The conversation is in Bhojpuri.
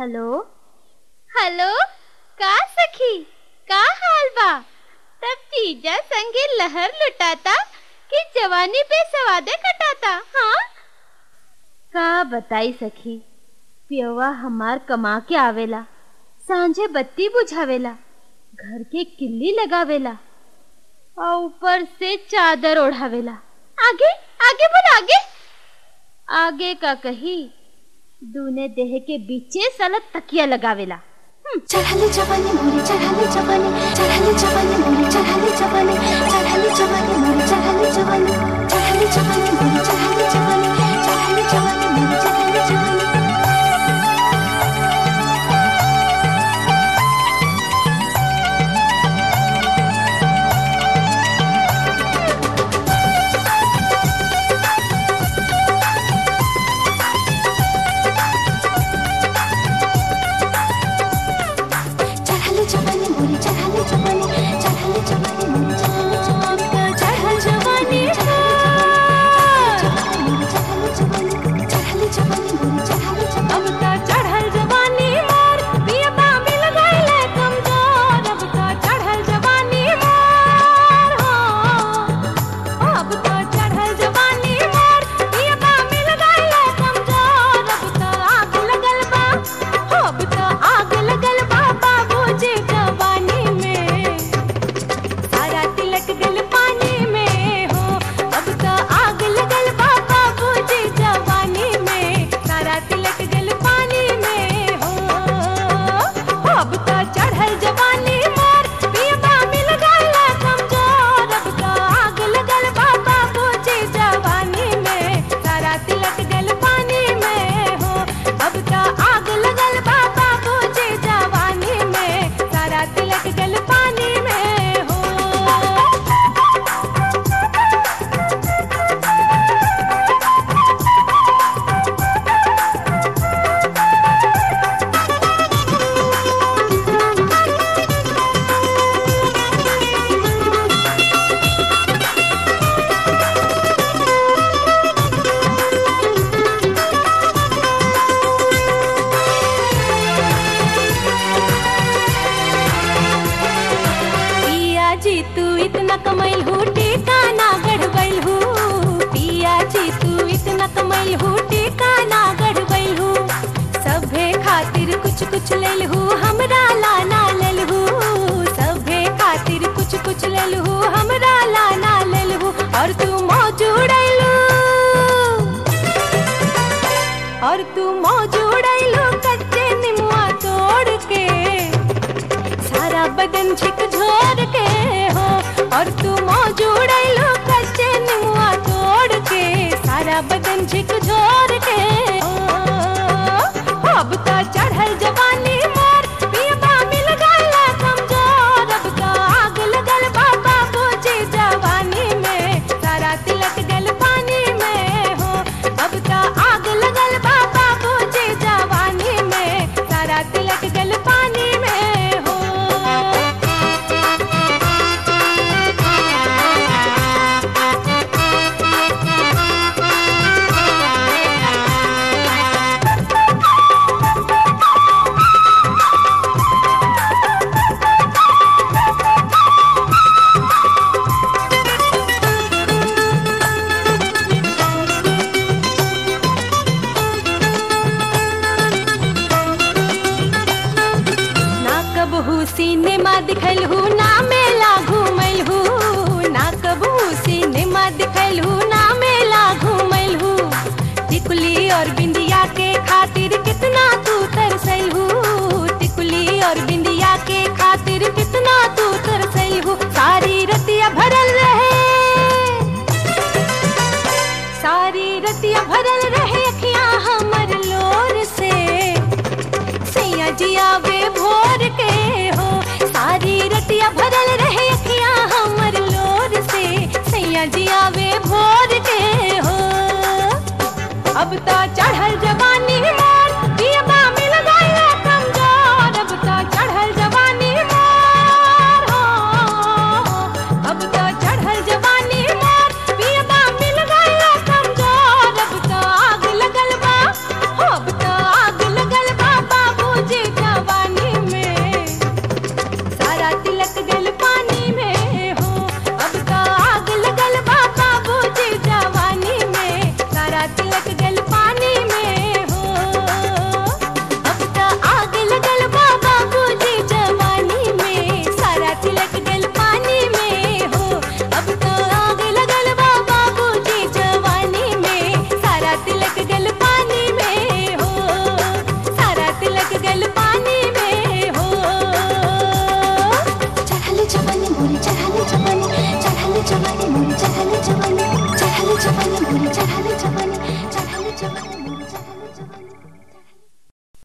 हेलो हेलो का सखी का हाल बा तब जीजा संगे लहर लुटाता कि जवानी पे सवादे कटाता हाँ का बताई सखी पियवा हमार कमा के आवेला सांझे बत्ती बुझावेला घर के किल्ली लगावेला और ऊपर से चादर ओढ़ावेला आगे आगे बोल आगे आगे का कही दूने देह के बीचे साला तकिया लगावेला चढ़ाले जवानी मोरी चढ़ाले जवानी चढ़ाले जवानी मोरी चढ़ाले जवानी चढ़ाले जवानी मोरी चढ़ाले जवानी चढ़ाले जवानी मोरी चढ़ाले जवानी चढ़ाले जवानी मोरी चढ़ाले जवानी चढ़ाले जवानी मोरी चढ़ाले जवानी चढ़ाले जवानी मोरी चढ़ाले जवानी चढ़ाले जवानी मोरी चढ़ाले जवानी चढ़ाले जवानी मोरी चढ़ाले जवानी अब का चढ़ल जवानी मोर पियता मिल गईले कमजोर अब का चढ़ल जवानी मोर हो अब का चढ़ल जवानी मोर पियता मिल गईले कमजोर अब का आग लगल बा हो अब का आग लगल बा बाबूजी जवानी में सारा तिलक दिल पानी में हो अब तो आग लगल बा बाबूजी जवानी में सारा तिलक दिल पानी में हो अब तो चढ़ल जवानी मोर पियबा मिल गल कमजोर अब तो आग लगल बा बाबूजी जवानी में सारा तिलक दिल पानी में हो अब तो आग लगल बा बाबूजी जवानी में सारा तिलक दिल पानी में हो पिया जी तू इतना कमैल हूँ टीका ना गढ़बैल हूँ पिया जी तू इतना कमैल हूँ टीका ना गढ़बैल हूँ सभे खातिर कुछ कुछ लेल हूँ हमरा लाना लेल हूँ सभे खातिर कुछ कुछ लेल हूँ हमरा लाना लेल हूँ और तू मौजूड़ैलू और तू मौजूड़ैलू कच्चे निमुआ तोड़ के सारा बदन झकझोर के हो और तू मौजूड़ैलो कच्चे निमुआ तोड़ के सारा बदन झकझोर के हो अब तो चढ़ल जवानी मोर पियबा मिल गल कमजोर अब तो आग लगल बा बाबूजी जवानी में सारा तिलक गल पानी में हो अब तो आग लगल बा बाबूजी जवानी में सारा तिलक गल पानी में हो ना कबहू सिनेमा दिखल हूँ ना मेला घूमल हूँ ना कबहू सिनेमा दिखल हूँ ना मेला घूमल हूँ टिकुली और बिंदिया के खातिर कितना तू तरसल हूँ टिकुली और बिंदिया के खातिर कितना तू तरसल हूँ सारी रतिया भरल रहे सारी रतिया भरल रहे अखियाँ हमर लोर से सैया जिया वे भोर के हो सारी रतिया भरल रहे अखियाँ हमर लोर से सैया जिया वे भोर के हो अब तो